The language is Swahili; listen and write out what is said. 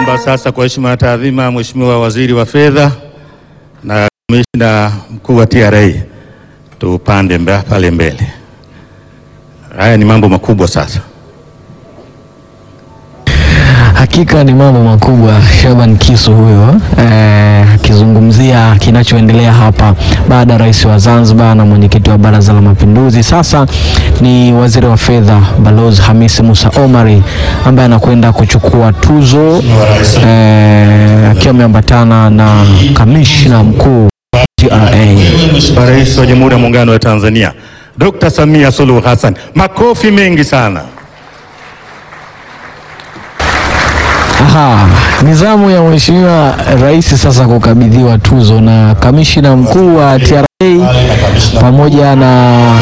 Naomba sasa kwa heshima na taadhima, Mheshimiwa Waziri wa Fedha na Kamishna Mkuu wa TRA tupande mba- pale mbele. Haya ni mambo makubwa sasa. Hakika ni mambo makubwa. Shaban Kisu huyo eh, akizungumzia kinachoendelea hapa baada ya rais wa Zanzibar na mwenyekiti wa Baraza la Mapinduzi. Sasa ni waziri wa fedha Balozi Hamisi Musa Omari ambaye anakwenda kuchukua tuzo eh, akiwa ameambatana na kamishna mkuu TRA. Mheshimiwa Rais wa Jamhuri ya Muungano wa Tanzania Dr. Samia Suluhu Hassan, makofi mengi sana. Aha, ni zamu ya mheshimiwa rais sasa kukabidhiwa tuzo na kamishina mkuu wa TRA pamoja na